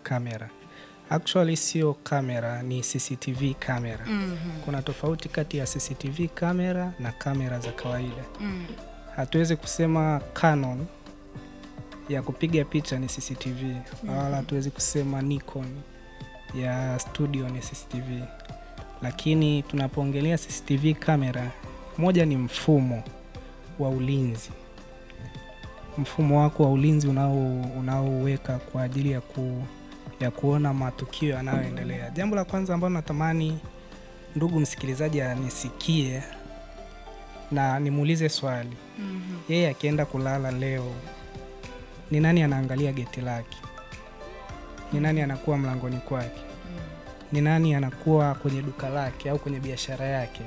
kamera. Actually sio kamera, ni CCTV kamera. Mhm. Kuna tofauti kati ya CCTV kamera na kamera za kawaida. Mm. Hatuwezi kusema Canon ya kupiga picha ni CCTV wala hatuwezi kusema Nikon ya studio ni CCTV, lakini tunapoongelea CCTV kamera, moja ni mfumo wa ulinzi, mfumo wako wa ulinzi unao unaoweka kwa ajili ya, ku, ya kuona matukio yanayoendelea. Jambo la kwanza ambalo natamani ndugu msikilizaji anisikie na nimuulize swali Mhm. yeye akienda kulala leo, ni nani anaangalia geti lake? Ni nani anakuwa mlangoni kwake? Ni nani anakuwa kwenye duka lake au kwenye biashara yake?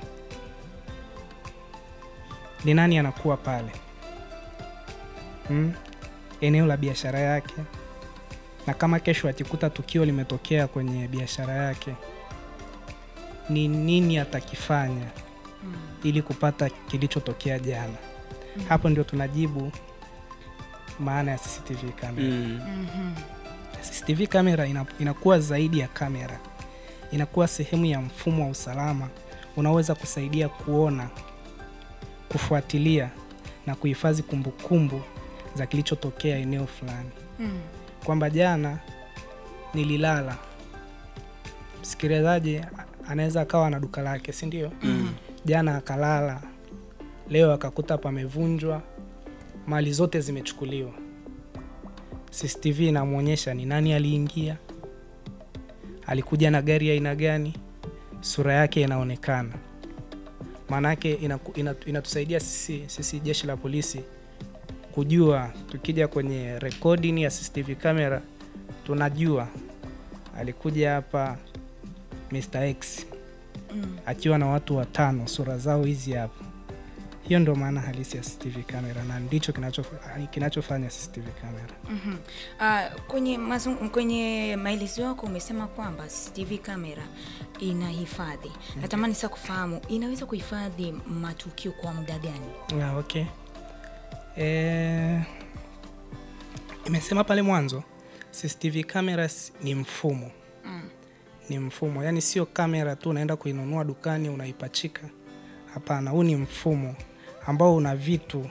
Ni nani anakuwa pale hmm? eneo la biashara yake? Na kama kesho akikuta tukio limetokea kwenye biashara yake, ni nini atakifanya Mm. ili kupata kilichotokea jana? Hapo ndio tunajibu maana ya CCTV kamera. Mm. Mhm. CCTV kamera ina, inakuwa zaidi ya kamera, inakuwa sehemu ya mfumo wa usalama unaoweza kusaidia kuona, kufuatilia na kuhifadhi kumbukumbu za kilichotokea eneo fulani, Mm. kwamba jana nililala. Msikilizaji anaweza akawa na duka lake, si ndio? Mm. Jana akalala, leo akakuta pamevunjwa, mali zote zimechukuliwa. CCTV inamwonyesha ni nani aliingia, alikuja na gari ya aina gani, sura yake inaonekana. Maanake inaku- ina- inatusaidia sisi, sisi jeshi la polisi kujua, tukija kwenye recording ya CCTV camera tunajua alikuja hapa Mr. X Mm. akiwa na watu watano, sura zao hizi hapa. Hiyo ndio maana halisi ya CCTV camera na ndicho kinachof- kinachofanya CCTV camera. Mhm. Ah, kwenye mazung- kwenye maelezo yako umesema kwamba CCTV kamera inahifadhi. Natamani sasa kufahamu inaweza kuhifadhi matukio kwa muda gani? Ah, okay. Eh, imesema pale mwanzo CCTV cameras ni mfumo Mm. ni mfumo, yaani sio kamera tu unaenda kuinunua dukani unaipachika. Hapana, huu ni mfumo ambao una vitu.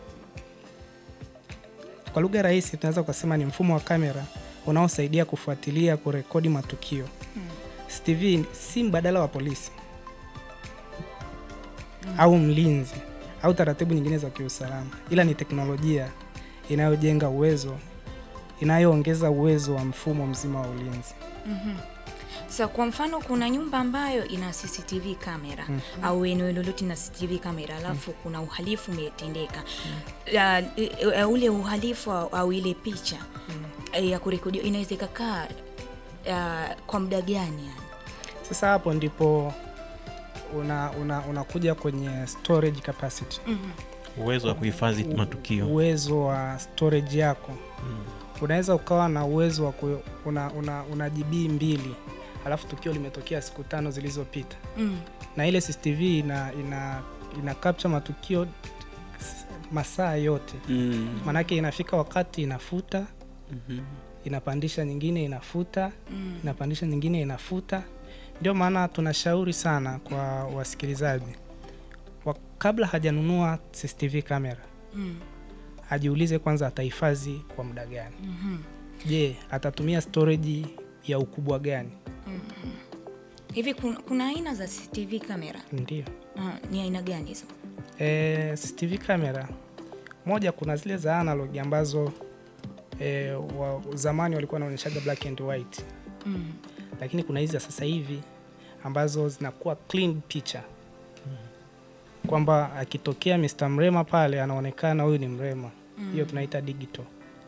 Kwa lugha rahisi, tunaweza kusema ni mfumo wa kamera unaosaidia kufuatilia, kurekodi matukio. CCTV si mbadala wa polisi au mlinzi au taratibu nyingine za kiusalama, ila ni teknolojia inayojenga uwezo, inayoongeza uwezo wa mfumo mzima wa ulinzi. Mhm. Sasa kwa mfano kuna nyumba ambayo ina CCTV kamera au eneo lolote na CCTV kamera alafu kuna uhalifu umetendeka La- e- e- ule uhalifu au, au ile picha e, ya kurekodiwa inaweza ikakaa ah, kwa muda gani yani? Sasa hapo ndipo una, una, unakuja kwenye storage capacity, uwezo wa kuhifadhi matukio uwezo wa storage yako. Unaweza ukawa na uwezo wa ku, una, una, una GB mbili alafu tukio limetokea siku tano zilizopita, Mm. na ile CCTV ina, ina, ina capture matukio s- masaa yote, Mm. maanake inafika wakati inafuta Mhm. inapandisha nyingine inafuta Mm. inapandisha nyingine inafuta. Ndio maana tunashauri sana kwa wasikilizaji wa, kabla hajanunua CCTV kamera Mm. ajiulize kwanza atahifadhi kwa muda gani. Mhm. Je, atatumia storage ya ukubwa gani? Hivi kuna, kuna aina za CCTV kamera Ndio Ah, ni aina gani hizo? e, CCTV kamera moja, kuna zile za analog ambazo e, wa, zamani walikuwa wanaonyeshaga black and white, Mm. lakini kuna hizi za sasa hivi ambazo zinakuwa clean picture kwamba akitokea Mr. Mrema pale anaonekana huyu ni Mrema. Hiyo tunaita digital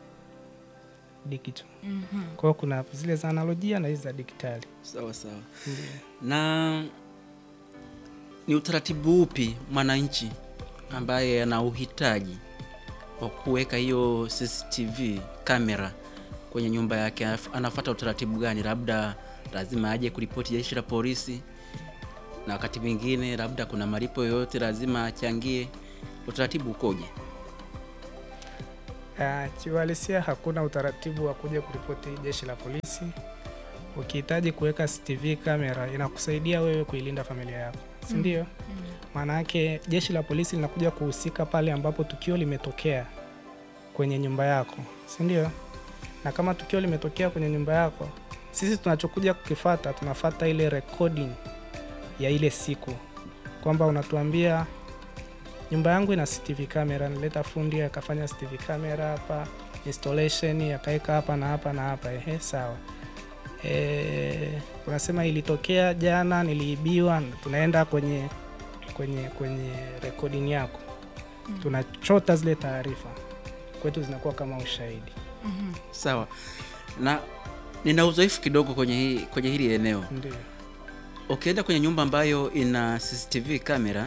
digital. Mhm. Kwa hiyo kuna zile za analojia na hizi za digitali. sawa sawa na ni utaratibu upi mwananchi ambaye ana uhitaji wa kuweka hiyo CCTV kamera kwenye nyumba yake anaf- anafuata utaratibu gani? Labda lazima aje kuripoti jeshi la polisi, na wakati mwingine labda kuna malipo yoyote lazima achangie. Utaratibu ukoje? Ah, kiuhalisia hakuna utaratibu wa kuja kuripoti jeshi la polisi. Ukihitaji kuweka CCTV kamera inakusaidia wewe kuilinda familia yako, si ndio? Maana yake jeshi la polisi linakuja kuhusika pale ambapo tukio limetokea kwenye nyumba yako, si ndio? Na kama tukio limetokea kwenye nyumba yako, sisi tunachokuja kukifata, tunafata ile recording ya ile siku, kwamba unatuambia nyumba yangu ina CCTV kamera, nileta fundi akafanya CCTV kamera hapa, installation akaweka hapa na hapa na hapa. Ehe, sawa. E, unasema ilitokea jana, niliibiwa. Tunaenda kwenye kwenye kwenye recording yako, tunachota zile taarifa kwetu, zinakuwa kama ushahidi. Sawa, na nina uzoefu kidogo kwenye, hii, kwenye hili eneo. Ndio. Ukienda kwenye nyumba ambayo ina CCTV kamera,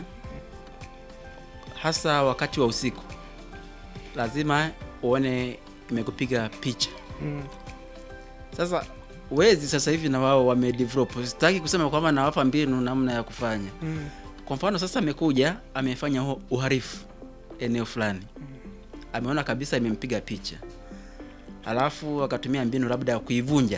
hasa wakati wa usiku, lazima uone imekupiga picha. Mm. Sasa wezi sasa hivi na wao wamedevelop, sitaki kusema kwamba nawapa mbinu namna ya kufanya. Mm. Kwa mfano sasa, amekuja amefanya hu- uhalifu eneo fulani, ameona kabisa imempiga picha, halafu akatumia mbinu labda ya kuivunja.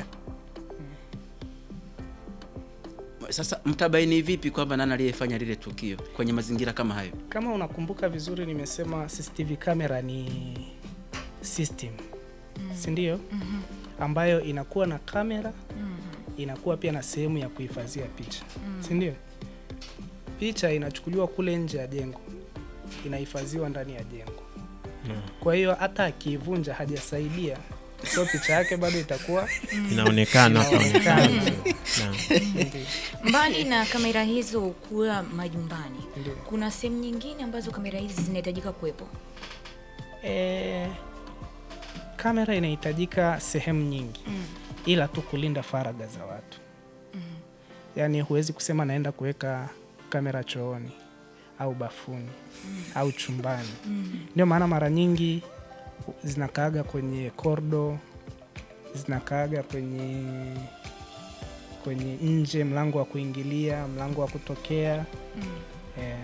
Sasa mtabaini vipi kwamba nani aliyefanya lile tukio kwenye mazingira kama hayo? Kama unakumbuka vizuri, nimesema CCTV kamera ni system, si ndio? Ambayo inakuwa na kamera, inakuwa pia na sehemu ya kuhifadhia picha, si ndio? Picha inachukuliwa kule nje ya jengo, inahifadhiwa ndani ya jengo. Kwa hiyo hata akiivunja hajasaidia, so picha yake bado itakuwa inaonekana Inaonekana. Naam. ndio. Mbali na kamera hizo kuwa majumbani, Ndio. kuna sehemu nyingine ambazo kamera hizi zinahitajika kuwepo. E, kamera inahitajika sehemu nyingi ila tu kulinda faragha za watu yaani huwezi kusema naenda kuweka kamera chooni au bafuni au chumbani ndio maana mara nyingi zinakaaga kwenye kordo zinakaaga kwenye kwenye nje mlango wa kuingilia mlango wa kutokea eh,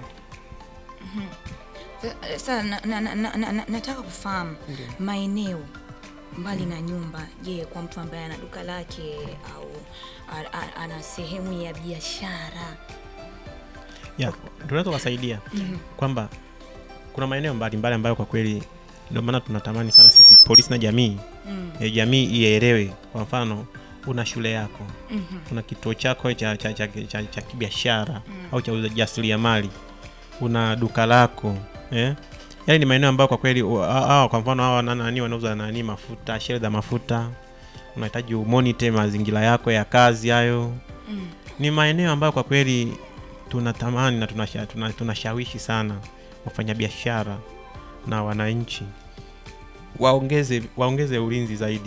Sasa na, na, na, na, na, nataka kufahamu Ndio. maeneo mbali na nyumba. Je, kwa mtu ambaye ana duka lake au a- a- ana sehemu ya biashara ya tunaweza kuwasaidia kwamba kuna maeneo mbalimbali ambayo kwa kweli ndio maana tunatamani sana sisi polisi na jamii ya jamii ielewe. Kwa mfano, una shule yako una kituo chako cha, cha, cha, cha, cha kibiashara au cha ujasiriamali, una duka lako eh? Yaani ni maeneo ambayo kwa kweli u- hawa- hawa kwa mfano hawa na- nani wanauza nani mafuta, sheli za mafuta, unahitaji umonite mazingira yako ya kazi hayo ni maeneo ambayo kwa kweli tunatamani na tunasha- tuna- tunashawishi sana wafanyabiashara na wananchi waongeze waongeze ulinzi zaidi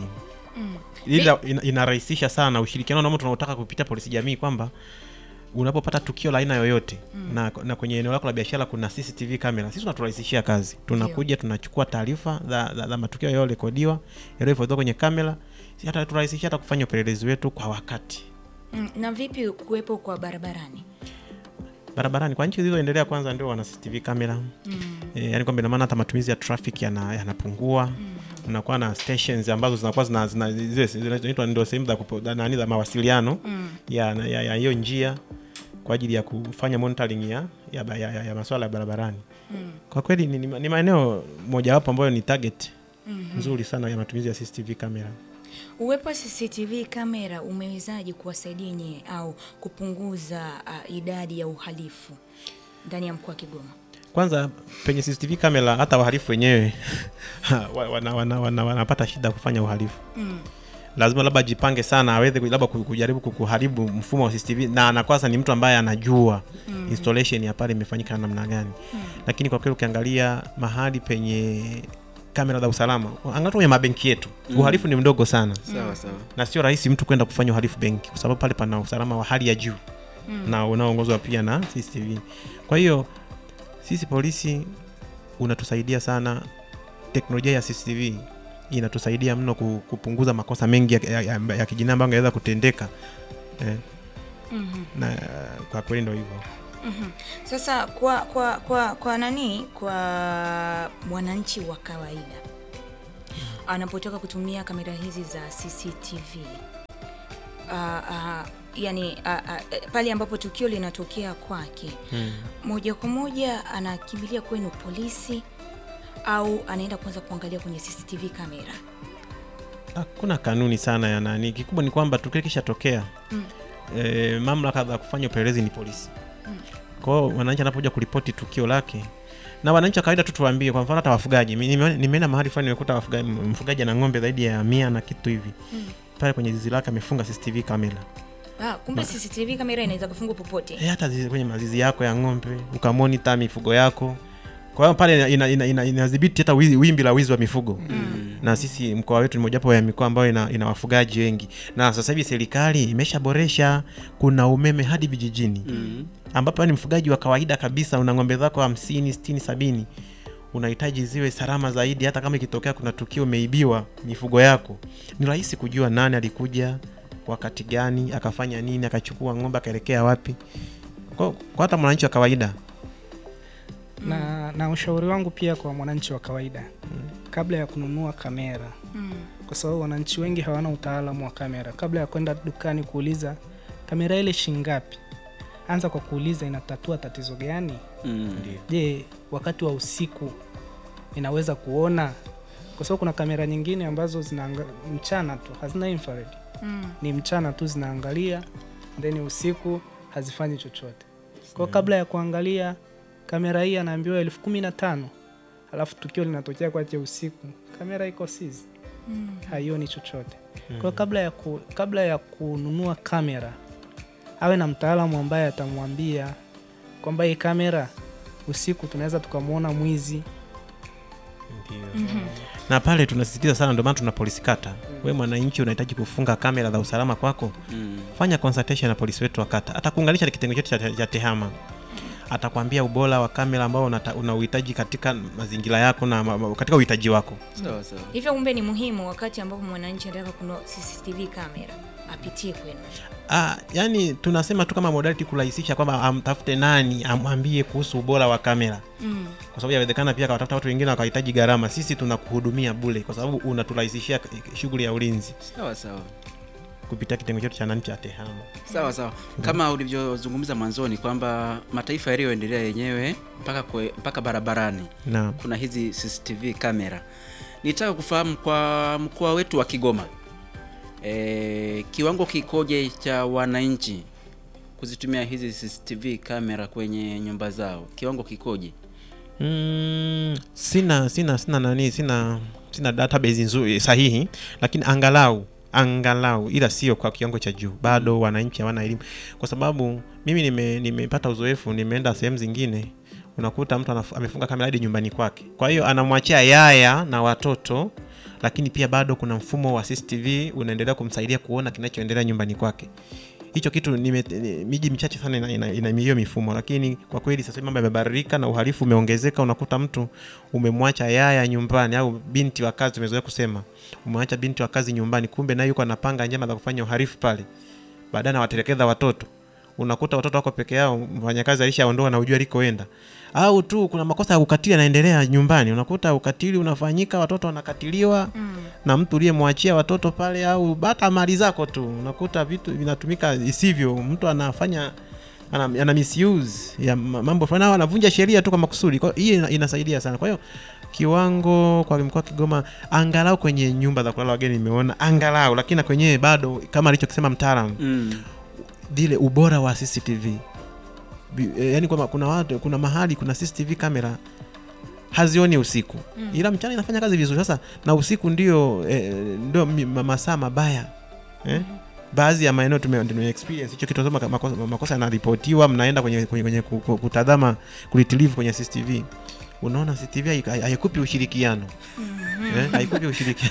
ila ina- inarahisisha sana ushirikiano namo tunaotaka kupitia polisi jamii kwamba unapopata tukio la aina yoyote na, na kwenye eneo lako la biashara kuna CCTV kamera, sisi tunaturahisishia kazi. Tunakuja tunachukua taarifa za, za, za matukio yaliyorekodiwa yaliyohifadhiwa kwenye kamera, si hata turahisishia hata kufanya upelelezi wetu kwa wakati mm, na vipi kuwepo kwa barabarani? barabarani kwa nchi zilizoendelea kwanza ndio wana CCTV kamera e, yani kwamba ina maana hata matumizi ya traffic yana- yanapungua unakuwa na stations ambazo zinakuwa zina, zina, zile zinaitwa ndio sehemu za kupo- za nani za mawasiliano ya ya- ya hiyo njia kwa ajili ya kufanya monitoring ya, ya, ba- ya, ya, ya masuala ya barabarani kwa kweli ni, ni, ni maeneo mojawapo ambayo ni target nzuri sana ya matumizi ya CCTV kamera Uwepo wa CCTV kamera umewezaje kuwasaidia nyie au kupunguza uh, idadi ya uhalifu ndani ya mkoa wa Kigoma? kwanza penye CCTV kamera hata wahalifu wenyewe wa- wana, wana, wana, wanapata shida kufanya uhalifu Mm. lazima labda ajipange sana aweze ku- labda ku- kujaribu ku- kuharibu mfumo wa CCTV na anakwasa ni mtu ambaye anajua installation ya pale imefanyika namna gani lakini kwa kweli ukiangalia mahali penye kamera za usalama angalia kwenye mabenki yetu uhalifu ni mdogo sana sawa sawa na sio rahisi mtu kwenda kufanya uhalifu benki kwa sababu pale pana usalama wa hali ya juu na unaoongozwa pia na CCTV. Kwa hiyo sisi polisi unatusaidia sana, teknolojia ya CCTV inatusaidia mno ku- kupunguza makosa mengi ya, ya, ya, ya kijinai ambayo angeweza kutendeka eh, Mhm. na eh, kwa kweli ndo hivyo. Mhm. Sasa kwa kwa kwa kwa nani kwa mwananchi wa kawaida anapotoka kutumia kamera hizi za CCTV uh, uh, yani uh, uh, pale ambapo tukio linatokea kwake Mm. moja kwa moja anakimbilia kwenu polisi au anaenda kwanza kuangalia kwenye CCTV kamera? hakuna kanuni sana ya nani kikubwa ni kwamba tukio kishatokea Mm. e, mamlaka za kufanya upelelezi ni polisi Mm. kwao wananchi anapokuja kuripoti tukio lake na wananchi wa kawaida tu tuwaambie kwa mfano hata wafugaji Mi- nimeona- nimeenda mahali fulani nimekuta wafugaji mfugaji ana ng'ombe zaidi ya mia na kitu hivi Mm. pale kwenye zizi lake amefunga cctv kamera Ah, kumbe CCTV kamera inaweza kufungwa popote. e, hata zizi, kwenye mazizi yako ya ng'ombe ukamonita mifugo yako kwa hiyo pale inadhibiti ina, ina, inadhibiti hata wizi- wimbi la wizi wa mifugo Mm. na sisi mkoa wetu ni mojawapo ya mikoa ambayo ina, ina wafugaji wengi na sasa hivi serikali imeshaboresha kuna umeme hadi vijijini Mm. ambapo ni mfugaji wa kawaida kabisa una ng'ombe zako hamsini sitini sabini unahitaji ziwe salama zaidi hata kama ikitokea kuna tukio umeibiwa mifugo yako ni rahisi kujua nani alikuja wakati gani akafanya nini akachukua ng'ombe akaelekea wapi kwa, kwa hata mwananchi wa kawaida na, na ushauri wangu pia kwa mwananchi wa kawaida kabla ya kununua kamera Mm. kwa sababu wananchi wengi hawana utaalamu wa kamera kabla ya kwenda dukani kuuliza kamera ile shingapi anza kwa kuuliza inatatua tatizo gani Mm. je wakati wa usiku inaweza kuona kwa sababu kuna kamera nyingine ambazo zinaanga mchana tu hazina infrared Mm. ni mchana tu zinaangalia then usiku hazifanyi chochote kwao kabla ya kuangalia kamera hii anaambiwa elfu kumi na tano alafu tukio linatokea kwache usiku kamera iko sizi Mm. haioni chochote kwao kabla ya, ku, kabla ya kununua kamera awe na mtaalamu ambaye atamwambia kwamba hii kamera usiku tunaweza tukamwona mwizi na pale tunasisitiza sana ndio maana tuna polisi kata we mwananchi unahitaji kufunga kamera za usalama kwako Mm. fanya consultation na polisi wetu wa kata atakuunganisha na kitengo chetu cha, cha tehama atakwambia ubora wa kamera ambao unata- una uhitaji katika mazingira yako na ma- ma- katika uhitaji wako Sawa sawa. Hivyo kumbe ni muhimu wakati ambapo mwananchi anataka kununua CCTV kamera apitie kwenu. ah, yani tunasema tu kama modality kurahisisha kwamba amtafute nani amwambie kuhusu ubora wa kamera Mm. kwa sababu yawezekana pia kawatafuta watu wengine wakahitaji gharama sisi tunakuhudumia bule kwa sababu unaturahisishia shughuli ya ulinzi Sawa sawa. kupitia kitengo chetu cha nani cha tehama Sawa sawa. Kama ulivyozungumza mwanzoni kwamba mataifa yaliyoendelea yenyewe mpaka kwe, mpaka barabarani na kuna hizi CCTV kamera. Nitaka kufahamu kwa mkoa wetu wa Kigoma e, kiwango kikoje cha wananchi kuzitumia hizi CCTV kamera kwenye nyumba zao? Kiwango kikoje? Mm, sina sina sina nani sina sina database nzuri sahihi lakini angalau angalau ila sio kwa kiwango cha juu bado wananchi hawana elimu kwa sababu mimi nime- nimepata uzoefu nimeenda sehemu zingine unakuta mtu anaf- amefunga kamera hadi nyumbani kwake kwa hiyo anamwachia yaya na watoto lakini pia bado kuna mfumo wa cctv unaendelea kumsaidia kuona kinachoendelea nyumbani kwake hicho kitu nime, ni- miji michache sana ina, ina, ina hiyo mifumo lakini kwa kweli sasa hivi mambo yamebadilika na uhalifu umeongezeka unakuta mtu umemwacha yaya nyumbani au binti wa kazi umezoea kusema umemwacha binti wa kazi nyumbani kumbe naye yuko anapanga njama za kufanya uhalifu pale baadaye anawatelekeza watoto unakuta watoto wako peke yao mfanyakazi alishaondoa na ujua alikoenda au tu kuna makosa ya ukatili yanaendelea nyumbani unakuta ukatili unafanyika watoto wanakatiliwa Mm. na mtu uliyemwachia watoto pale au hata mali zako tu unakuta vitu vinatumika isivyo mtu anafanya ana, ana misuse ya ma- mambo fulani au anavunja sheria tu kwa makusudi kwa hiyo ina- inasaidia sana kwa hiyo kiwango kwa mkoa wa Kigoma angalau kwenye nyumba za kulala wageni nimeona angalau lakini na kwenyewe bado kama alichokisema mtaalamu Mm. vile ubora wa CCTV Bi- eh, yani kwamba kuna watu kuna mahali kuna CCTV kamera hazioni usiku Mm. ila mchana inafanya kazi vizuri sasa na usiku ndio eh, ndio mi- ma- masaa mabaya eh? baadhi ya maeneo tume, tume experience hicho kitu kama makosa, makosa yanaripotiwa mnaenda kwenye, kwenye, kwenye ku- ku- kutazama kulitilivu kwenye CCTV unaona CCTV hai- hai- haikupi ushirikiano eh? haikupi ushirikiano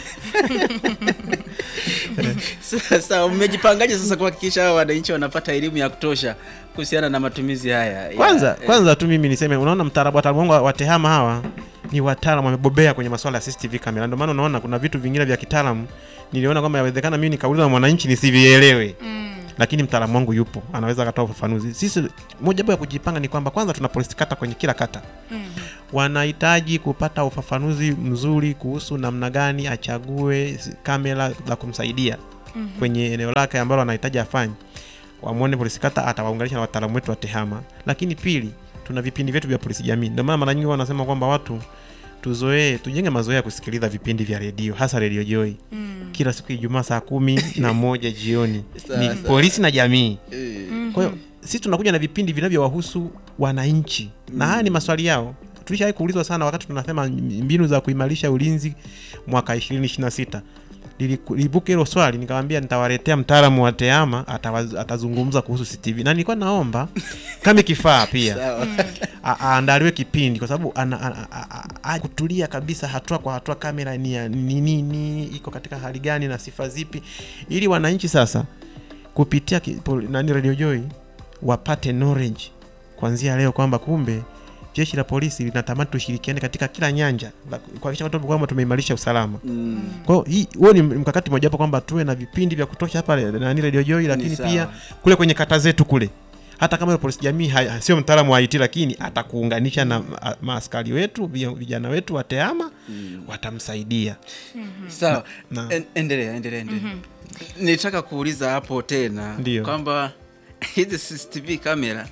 Sasa mmejipangaje sasa kuhakikisha hao wananchi wanapata elimu ya kutosha kuhusiana na matumizi haya? ya- kwanza eh, kwanza tu mimi niseme unaona mtaalamu wataalamu wangu wa- wa tehama hawa ni wataalamu wamebobea kwenye masuala ya CCTV kamera ndio maana unaona kuna vitu vingine vya kitaalamu niliona kwamba yawezekana mimi nikauliza na mwananchi nisivielewe Mm. lakini mtaalamu wangu yupo anaweza akatoa ufafanuzi sisi moja ya kujipanga ni kwamba kwanza tuna polisi kata kwenye kila kata Mm. wanahitaji kupata ufafanuzi mzuri kuhusu namna gani achague s- kamera za kumsaidia kwenye eneo lake ambalo anahitaji afanye wamwone polisi kata atawaunganisha na wataalamu wetu wa tehama lakini pili tuna vipindi vyetu vya polisi jamii ndio maana mara nyingi huwa wanasema kwamba watu tuzoee tujenge mazoea ya kusikiliza vipindi vya redio hasa redio joy kila siku ijumaa saa kumi na moja jioni Sawa, ni sawa. polisi na jamii Eh, kwa hiyo sisi tunakuja na vipindi vinavyowahusu wananchi na haya ni maswali yao tulishawahi kuulizwa sana wakati tunasema mbinu za kuimarisha ulinzi mwaka 2026 Liliku- lilibuka hilo swali nikamwambia nitawaletea mtaalamu wa teama atawaz- atazungumza kuhusu CCTV na nilikuwa naomba kama kifaa pia sawa. a- aandaliwe kipindi kwa sababu ana- ana- a- a- a- kutulia kabisa hatua kwa hatua kamera ni ya ni nini iko katika hali gani na sifa zipi ili wananchi sasa kupitia ki- pol- nani radio joy wapate knowledge kuanzia leo kwamba kumbe jeshi la polisi linatamani tushirikiane katika kila nyanja la- kuhakikisha kwamba kwamba tumeimarisha usalama Mm, kwa hiyo hii huo ni mkakati mojawapo kwamba tuwe na vipindi vya kutosha hapa nani radio joy lakini sawa. pia kule kwenye kata zetu kule hata kama yule polisi jamii ha- sio mtaalamu wa IT lakini atakuunganisha na ma- maaskari wetu vi- vijana wetu wa tehama watamsaidia sawa na- En- endelea endelea endelea nilitaka kuuliza hapo tena Ndio. kwamba hizi CCTV kamera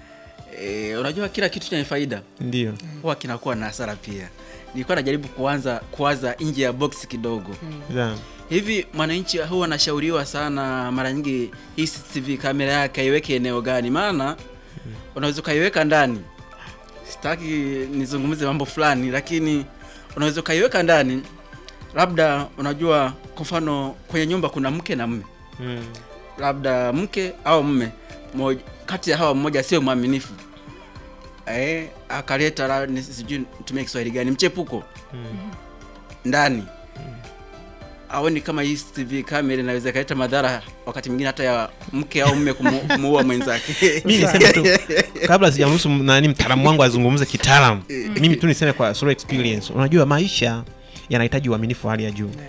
eh, unajua kila kitu chenye faida ndio huwa kinakuwa na hasara pia nilikuwa najaribu kuanza kuwaza nje ya box kidogo yeah. hivi mwananchi huwa anashauriwa sana mara nyingi hii CCTV kamera yake aiweke eneo gani maana unaweza ukaiweka ndani sitaki nizungumze mambo fulani lakini unaweza ukaiweka ndani labda unajua kwa mfano kwenye nyumba kuna mke na mme mm. labda mke au mme mmoja- kati ya hawa mmoja sio mwaminifu eh, akaleta la- ni- sijui tumie kiswahili gani mchepuko ndani aoni kama hii TV kamera inaweza ikaleta madhara wakati mwingine hata ya mke au mme kumu- kumuua mwenzake mi niseme tu kabla sijamruhusu m- nani mtaalamu wangu azungumze kitaalamu mimi tu niseme kwa solo experience unajua maisha yanahitaji uaminifu wa hali ya juu